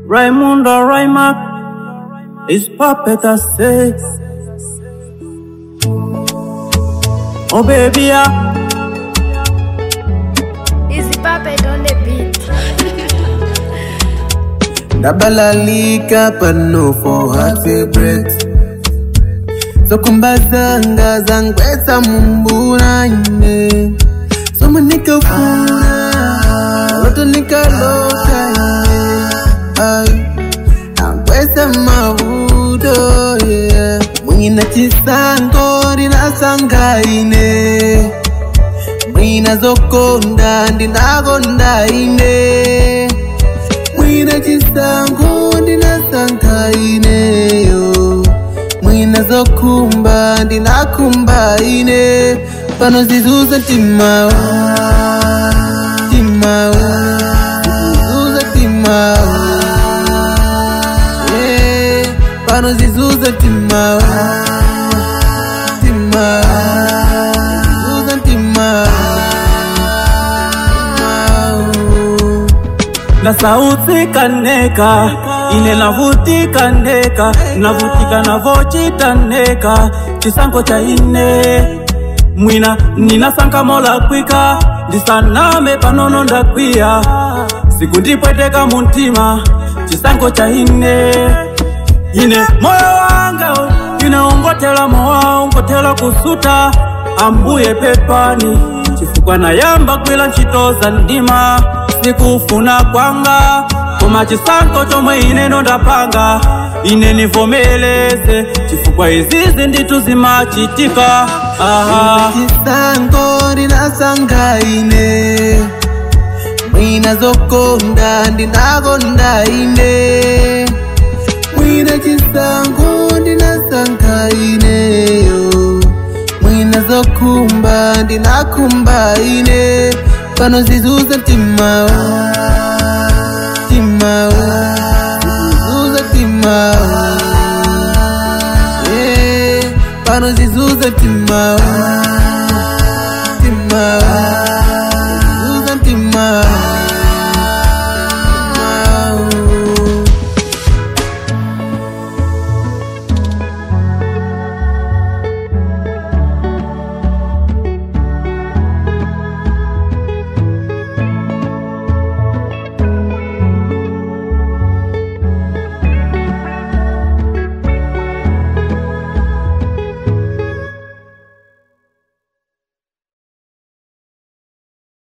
Raimundo Raimak is puppet I say. Oh baby, yeah. Easy puppet on the beat. ndabalalika pano for her favorite zokumbazanga zangwetsa mumbuna ine somwe nikafuna loto nikalota ine ai angwetsa mavuto yeah. mwina chisango ndinasanga ine mwina zokonda ndinakonda ine mwina chisango ndinasankha ineyo mwina zokumba ndinakumba ine pano zizuza timawa timawa zizuza timawa yeah. pano zizuza timawa timawa zizuza timawa timawa ndasautsika neka ine navutika ndeka navutika navochita ndeka chisango cha ine mwina ninasanka mola kwika ndisaname panono ndakwiya siku ndipweteka muntima chisango cha ine ine moyo wanga ine ungotela mowa ungotela kusuta ambuye pepani chifukwa nayamba gwila ntchito za ndima sikufuna kwanga koma chisango chomwe ineno ndapanga ine nivomeleze chifukwa izizi nditu zimachitika aha chisango ndinasankha ine mwina zokonda ndinakonda ine mwina chisango ndinasankha ineyo mwina zokumba ndinakumba ine pano zizuza timawa timawa zizuza timawa yeah. pano zizuza timawa timawa